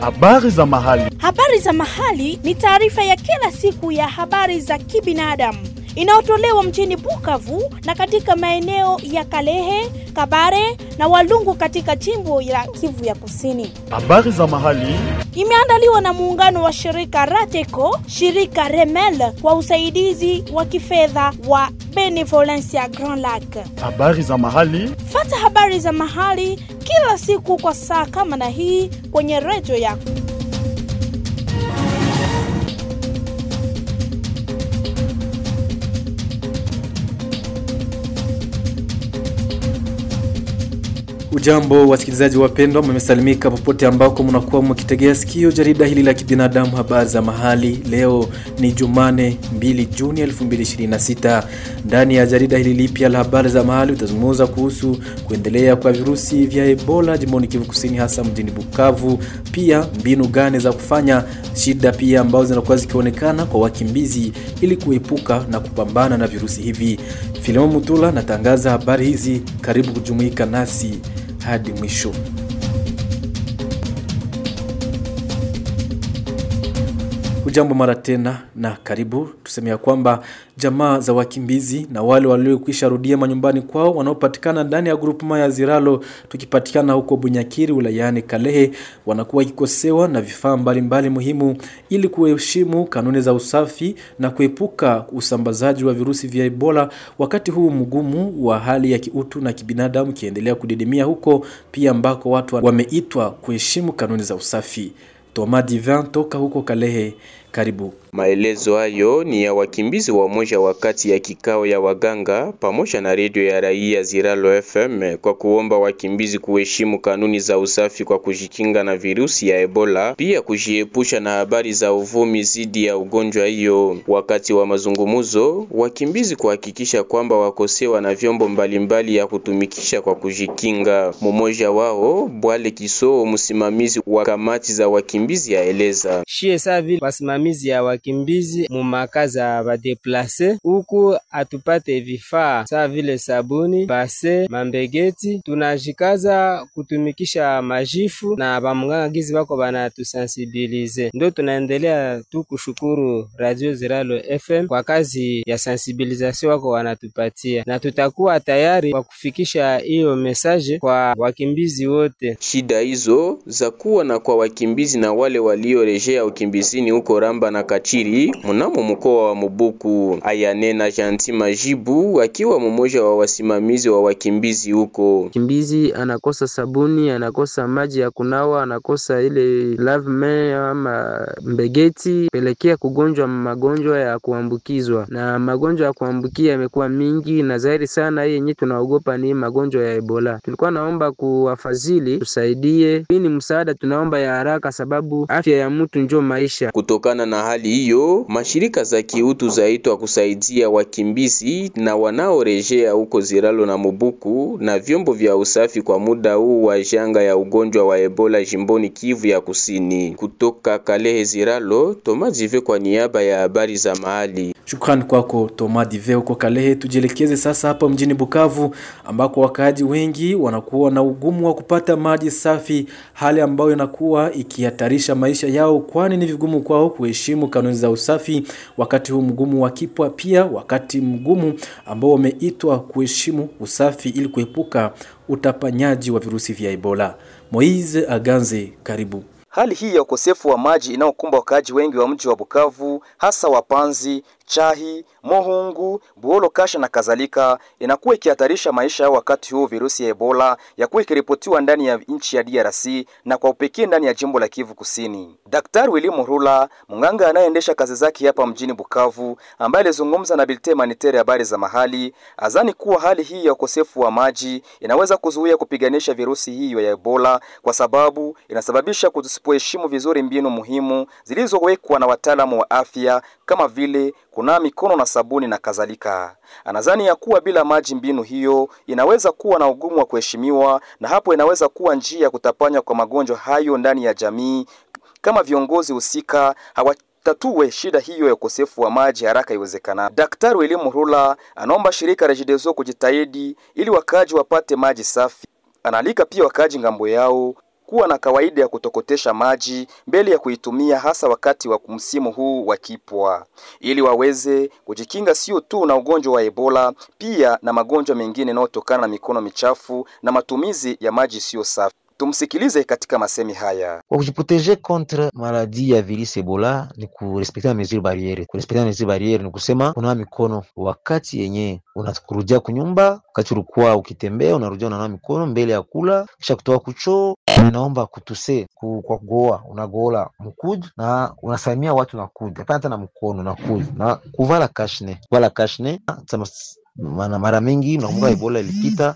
Habari za mahali. Habari za mahali ni taarifa ya kila siku ya habari za kibinadamu inayotolewa mjini Bukavu na katika maeneo ya Kalehe, Kabare na Walungu katika jimbo la Kivu ya Kusini. Habari za mahali. Imeandaliwa na muungano wa shirika Rateco, shirika Remel kwa usaidizi wa kifedha wa Benevolencia Grand Lac. Habari za mahali. Fata habari za mahali kila siku kwa saa kama na hii kwenye redio yako. Ujambo wasikilizaji wapendwa, mmesalimika popote ambako mnakuwa mkitegea sikio jarida hili la kibinadamu habari za mahali. Leo ni Jumane 2 Juni 2026. Ndani ya jarida hili lipya la habari za mahali utazungumza kuhusu kuendelea kwa virusi vya Ebola jimboni Kivu Kusini, hasa mjini Bukavu, pia mbinu gani za kufanya, shida pia ambazo zinakuwa zikionekana kwa wakimbizi ili kuepuka na kupambana na virusi hivi. Filimo Mutula natangaza habari hizi, karibu kujumuika nasi hadi mwisho. Hujambo mara tena na karibu. Tuseme ya kwamba jamaa za wakimbizi na wale waliokwisha rudia manyumbani kwao wanaopatikana ndani ya grupuma ya Ziralo tukipatikana huko Bunyakiri wilayani Kalehe wanakuwa wakikosewa na vifaa mbalimbali muhimu ili kuheshimu kanuni za usafi na kuepuka usambazaji wa virusi vya Ebola wakati huu mgumu wa hali ya kiutu na kibinadamu kiendelea kudidimia huko pia ambako watu wameitwa kuheshimu kanuni za usafi. Toma Divin toka huko Kalehe, karibu. Maelezo hayo ni ya wakimbizi wa moja wakati ya kikao ya waganga pamoja na redio ya raia Ziralo FM kwa kuomba wakimbizi kuheshimu kanuni za usafi kwa kujikinga na virusi ya Ebola, pia kujiepusha na habari za uvumi zidi ya ugonjwa hiyo. Wakati wa mazungumuzo, wakimbizi kuhakikisha kwamba wakosewa na vyombo mbalimbali ya kutumikisha kwa kujikinga. Mmoja wao Bwale Kisoo, msimamizi wa kamati za wakimbizi, aeleza shie savi wasimamizi ya wakimbizi mumakazi ya badeplase huku atupate vifaa saa vile sabuni, base, mambegeti. Tunajikaza kutumikisha majifu na bamungangizi bako banatusensibilize, ndo tunaendelea tu kushukuru Radio Ziralo FM kwa kazi ya sensibilisation wako wanatupatia, na tutakuwa tayari kwa kufikisha hiyo mesaje kwa wakimbizi wote. Shida hizo za kuwa na kwa wakimbizi na wale waliorejea ukimbizini huko Ramba na Kachiri mnamo mkoa wa Mubuku. Ayanena Janti Majibu akiwa mmoja wa wasimamizi wa wakimbizi huko. Kimbizi anakosa sabuni, anakosa maji ya kunawa, anakosa ile lave ama mbegeti, pelekea kugonjwa magonjwa ya kuambukizwa, na magonjwa ya kuambukia yamekuwa mingi na zaidi sana. Hii yenyewe tunaogopa ni magonjwa ya Ebola. Tulikuwa naomba kuwafadhili tusaidie, hii ni msaada tunaomba ya haraka, sababu afya ya mtu njo maisha. Kutokana na hali hiyo, mashirika za kiutu zaitwa kusaidia wakimbizi na wanaorejea huko Ziralo na Mubuku na vyombo vya usafi kwa muda huu wa janga ya ugonjwa wa Ebola jimboni Kivu ya Kusini. Kutoka Kalehe Ziralo, Toma Jive kwa niaba ya habari za mahali. Shukrani kwako Toma Dive huko Kalehe. Tujielekeze sasa hapa mjini Bukavu ambako wakaaji wengi wanakuwa na ugumu wa kupata maji safi, hali ambayo inakuwa ikihatarisha maisha yao, kwani ni vigumu kwao kuheshimu kanuni za usafi wakati huu mgumu wa kipwa, pia wakati mgumu ambao wameitwa kuheshimu usafi ili kuepuka utapanyaji wa virusi vya Ebola. Moise Aganze, karibu. Hali hii ya ukosefu wa maji inayokumba wakaaji wengi wa mji wa Bukavu, hasa Wapanzi, Chahi, Mohungu, Buolo, Kasha na kadhalika, inakuwa ikihatarisha maisha yao wakati huu virusi ya Ebola yakuwa ikiripotiwa ndani ya nchi ya DRC na kwa upekee ndani ya jimbo la Kivu Kusini. Daktari Willy Murula, mganga anayeendesha kazi zake hapa mjini Bukavu, ambaye alizungumza na Bilte Manitere habari za mahali, azani kuwa hali hii ya ukosefu wa maji inaweza kuzuia kupiganisha virusi hiyo ya Ebola kwa sababu inasababisha kutusipoheshimu vizuri mbinu muhimu zilizowekwa na wataalamu wa afya kama vile kunawa mikono na sabuni na kadhalika. Anadhani ya kuwa bila maji mbinu hiyo inaweza kuwa na ugumu wa kuheshimiwa, na hapo inaweza kuwa njia ya kutapanya kwa magonjwa hayo ndani ya jamii kama viongozi husika hawa tatue shida hiyo ya ukosefu wa maji haraka iwezekanavyo. Daktari William Murula anaomba shirika Regideso kujitahidi ili wakaaji wapate maji safi. Anaalika pia wakaaji ngambo yao kuwa na kawaida ya kutokotesha maji mbele ya kuitumia, hasa wakati wa msimu huu wa kipwa, ili waweze kujikinga sio tu na ugonjwa wa Ebola, pia na magonjwa mengine yanayotokana na mikono michafu na matumizi ya maji isiyo safi. Tumsikilize katika masemi haya. Kwa kujiproteger contre maladie ya virus Ebola ni kurespekta mesure barriere. Kurespekta mesure barriere ni kusema kunawa mikono wakati yenye unakurudia kunyumba, wakati ulikuwa ukitembea unarudia unanawa mikono mbele ya kula, kisha kutoka kuchoo. Naomba kutuse ku, kwa kugoa unagola mkuju na unasalimia watu na kuju, hapana hata na mkono na kuju na kuvala kashne, kuvala kashne mana mara mingi nakumbuka Ebola ilipita,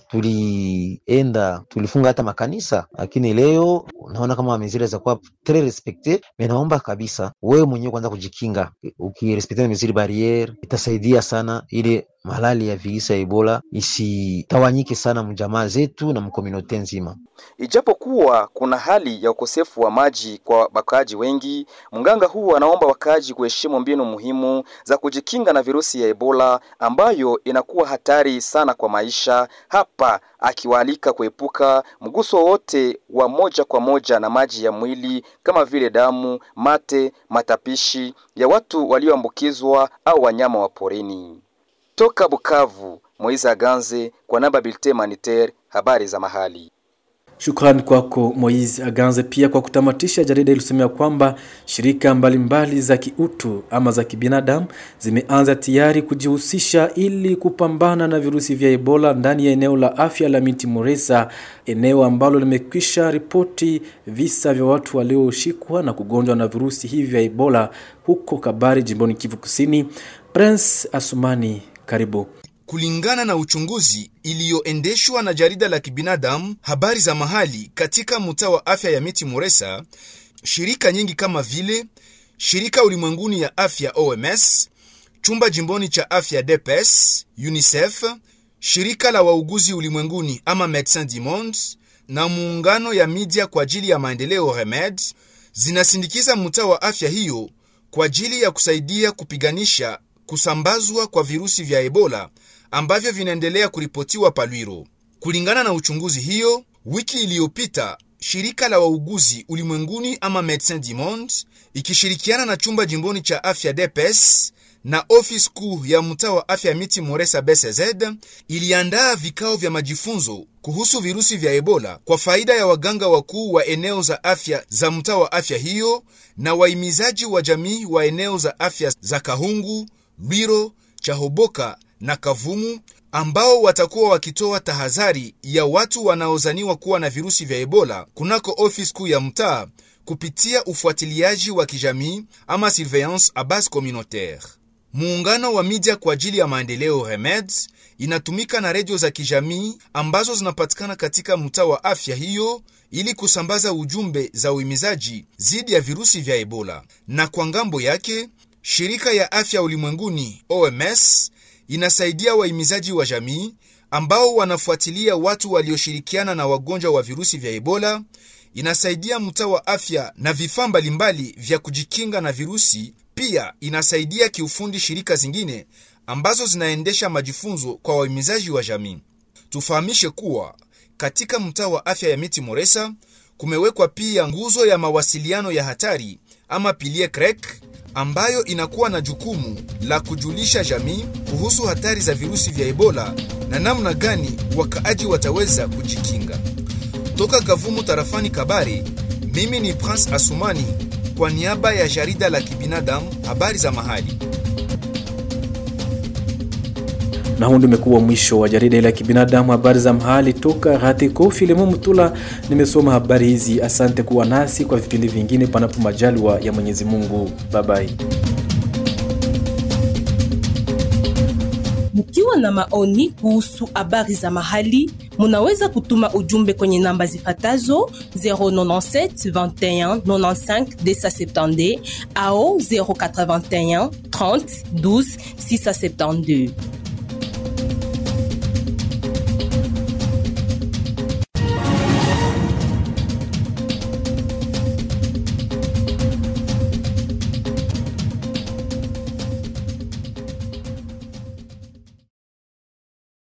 tulienda tulifunga hata makanisa, lakini leo naona kama meziri za kuwa tres respecte. Me naomba kabisa wewe mwenyewe kwanza kujikinga, ukirespekte meziri barriere itasaidia sana ili malali ya virusi ya Ebola isitawanyike sana mjamaa zetu na mkominote nzima. Ijapokuwa kuna hali ya ukosefu wa maji kwa wakaaji wengi, mganga huu anaomba wakaaji kuheshimu mbinu muhimu za kujikinga na virusi ya Ebola ambayo inakuwa hatari sana kwa maisha, hapa akiwaalika kuepuka mguso wote wa moja kwa moja na maji ya mwili kama vile damu, mate, matapishi ya watu walioambukizwa au wanyama wa porini. Toka Bukavu, Moiza Aganze kwa namba Bilte Maniter, habari za mahali. Shukrani kwako Moiz Aganze. Pia kwa kutamatisha, jarida ilisomea kwamba shirika mbalimbali mbali za kiutu ama za kibinadamu zimeanza tayari kujihusisha ili kupambana na virusi vya Ebola ndani ya eneo la afya la Miti Moresa, eneo ambalo limekwisha ripoti visa vya watu walioshikwa na kugonjwa na virusi hivi vya Ebola huko Kabari, jimboni Kivu Kusini. Prince Asumani, karibu. Kulingana na uchunguzi iliyoendeshwa na jarida la kibinadamu habari za mahali katika mtaa wa afya ya Miti Moresa, shirika nyingi kama vile shirika ulimwenguni ya afya OMS, chumba jimboni cha afya DPS, UNICEF, shirika la wauguzi ulimwenguni ama Medecins du Monde na muungano ya media kwa ajili ya maendeleo REMED zinasindikiza mtaa wa afya hiyo kwa ajili ya kusaidia kupiganisha kusambazwa kwa virusi vya Ebola ambavyo vinaendelea kuripotiwa Palwiro. Kulingana na uchunguzi hiyo, wiki iliyopita shirika la wauguzi ulimwenguni ama Medecins du Monde ikishirikiana na chumba jimboni cha afya DPS na ofisi kuu ya mtaa wa afya Miti Moresa BCZ iliandaa vikao vya majifunzo kuhusu virusi vya Ebola kwa faida ya waganga wakuu wa eneo za afya za mtaa wa afya hiyo na wahimizaji wa jamii wa eneo za afya za Kahungu, Lwiro, Chahoboka na Kavumu ambao watakuwa wakitoa tahadhari ya watu wanaozaniwa kuwa na virusi vya Ebola kunako ofisi kuu ya mtaa kupitia ufuatiliaji wa kijamii ama surveillance a base communautaire. Muungano wa media kwa ajili ya maendeleo REMED inatumika na redio za kijamii ambazo zinapatikana katika mtaa wa afya hiyo ili kusambaza ujumbe za uhimizaji dhidi ya virusi vya Ebola. Na kwa ngambo yake, shirika ya afya ulimwenguni OMS inasaidia wahimizaji wa jamii ambao wanafuatilia watu walioshirikiana na wagonjwa wa virusi vya Ebola. Inasaidia mtaa wa afya na vifaa mbalimbali vya kujikinga na virusi. Pia inasaidia kiufundi shirika zingine ambazo zinaendesha majifunzo kwa wahimizaji wa jamii. Tufahamishe kuwa katika mtaa wa afya ya Miti Moresa kumewekwa pia nguzo ya mawasiliano ya hatari ama pilie krek ambayo inakuwa na jukumu la kujulisha jamii kuhusu hatari za virusi vya Ebola na namna gani wakaaji wataweza kujikinga. Toka Kavumu tarafani Kabare, mimi ni Prince Asumani kwa niaba ya jarida la kibinadamu habari za mahali. na huu ndio umekuwa mwisho wa jarida la kibinadamu habari za mahali toka Ratiko Filemo Mutula. Nimesoma habari hizi, asante kuwa nasi kwa vipindi vingine, panapo majaliwa ya Mwenyezi Mungu. Babai. Mkiwa na maoni kuhusu habari za mahali, munaweza kutuma ujumbe kwenye namba zifatazo 097 21 95 270 au 081 30 12 672.